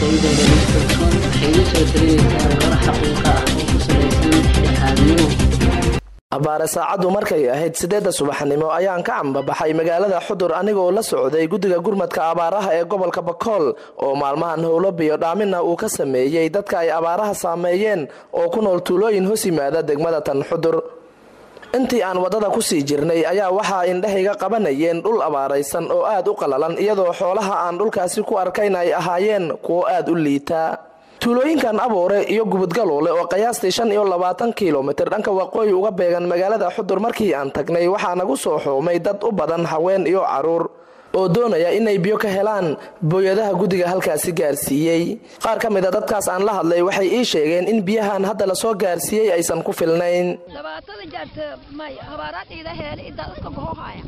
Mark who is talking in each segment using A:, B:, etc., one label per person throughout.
A: ardayda dhegeysato waxay iga soo talinaysaa warar xaqiiqa ah oo ku salaysan dhexaadnimo
B: abbaare saacaddu markay ahayd siddeedda subaxnimo ayaan ka cambabaxay magaalada xudur anigoo la socday guddiga gurmadka abaaraha ee gobolka bakool oo maalmahan howlo biyo dhaamina uu ka sameeyey dadka ay abaaraha saameeyeen oo ku nool tuulooyin hoos yimaada degmada tan xudur intii aan waddada kusii jirnay ayaa waxaa indhahayga qabanayeen dhul abaaraysan oo aad u qalalan iyadoo xoolaha aan dhulkaasi ku arkayn ay ahaayeen kuwo aad u liita tuulooyinkan abuure iyo gubudgaloole oo qiyaastii shan iyo labaatan kilomitir dhanka waqooyi uga beegan magaalada xudur markii aan tagnay waxaa nagu soo xoomay dad u badan haween iyo caruur oo doonaya inay biyo ka helaan booyadaha guddiga halkaasi gaarsiiyey qaar ka mid a dadkaas aan la hadlay waxay ii sheegeen in biyahan hadda lasoo gaarsiiyey aysan ku filnayn
C: dhibaatada jarta may habaaraadhiida heele idadadka gohohaya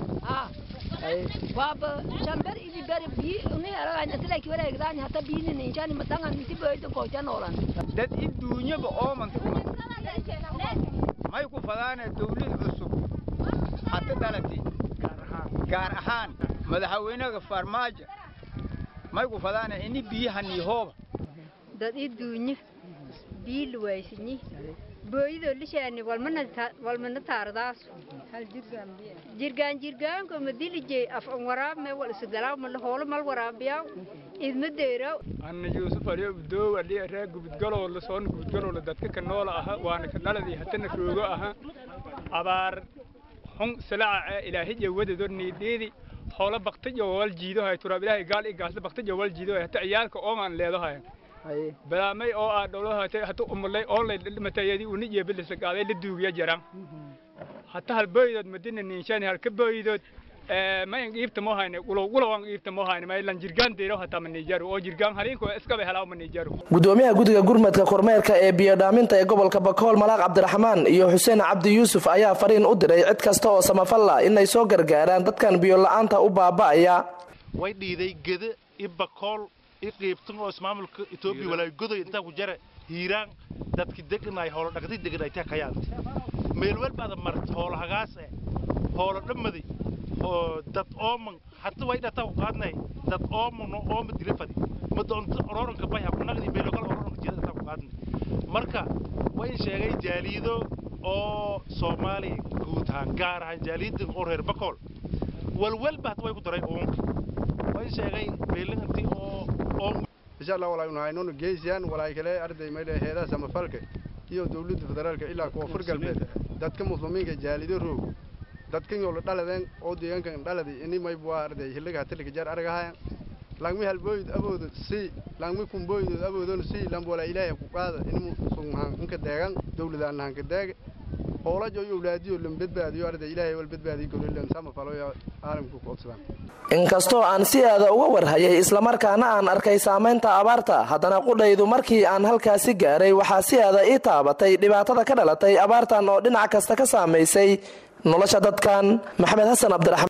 C: waaba shamber idi beri biyi uni heragaanatilaki wareegdaani hata biyini ninjani madangan miti boyda gojanoolan
D: dad i duunyaba ooman may ku fadaane dawlad cusub hata dhalati gaar ahaan madaxweynaha farmaajo may ku fadaane ini biyahanii hooba
E: dad i duunyo biyi luwaysini booyadoo lishaani walmana taardaasu jirgaan jirgaanko madilije af an waraabme wal isgalaaw mala hoolo mal waraabiyaw idma deeraw
D: anna yuusuf aliyo udoow aliya ree gubudgaloola soona gubudgaloola dadka ka noola aha waana ka dhaladii hatana roogo aha abaar xun silaca ee ilaahiya wadado niidhiidi hoola baktijo wal jiidohay turaab ilaahay gaal i gaasda baktijo wal jiidohay hata ciyaalka oomaan leedahay balaamay oo aa dhowlahatay hata umulay oonlay matayadi uni jeebilisa qaaday la duugiya jaran hata hal boydood madina niinshani hal ka boydood ma in iibta mo hayne ulo ulo an iibta mo hayne may lan jirgaan deero hata manijaru oo jirgaan halinko iska be helaa manijaru
B: gudoomiyaha guddiga gurmadka kormeerka ee biyo dhaaminta ee gobolka bakool malaaq cabdiraxmaan iyo xuseen cabdi yuusuf ayaa fariin u diray cid kasta oo samafalla inay soo gargaaraan dadkan biyo la-aanta u baaba'aya
F: way dhiiday gede i bakool i qiibtan oo ismaamulka etoobiya walaa godoy intaa ku jara hiiraan dadki deganay hoolo dhaqdi deganay taa kayaanta meel walbaada mart hoolo hagaas eh hoolo dhammadi dad ooman hata way dhataa ku qaadnay dad ooman oo ooma dila fadi ma doonto ororanka bay ha kunagdi beelokal ororanka jira dhataa ku qaadnay marka way sheegay jaaliido oo soomaaliya guud ahaan gaar ahaan jaaliidan oo reer bakool walwalba hata way ku daray uunka way sheegay beelanti oo
G: insha allah walaa unahaynunu geysiyaan walaa kale arday mayle heedaha samafalka iyo dawladda federaalka ilaa kuwa fur galbeed dadka muslimiinka jaalido roog dadkan yoo la dhaladeen oo deegaankan dhaladi ini mayb waa arday hillaga hatilika jaar argahayan langmi halbooyd aboodo si langmi kumbooydood aboodon si lamba walaa ilaahay ku qaada inimu sugmahan inka deegan dawladaan lahanka deega hoolajo iyo awlaadiyo lam badbaadiyo arday ilaahay wal badbaadiyo golilan samafalo iyo caalamku ku obsadaan
B: inkastoo aan si aada uga warhayay islamarkaana aan arkay saamaynta abaarta haddana qudhaydu markii aan halkaasi gaaray waxaa si aada ii taabatay dhibaatada ka dhalatay abaartan oo dhinac kasta ka saamaysay nolosha dadkan maxamed xasan cabdiraxmaan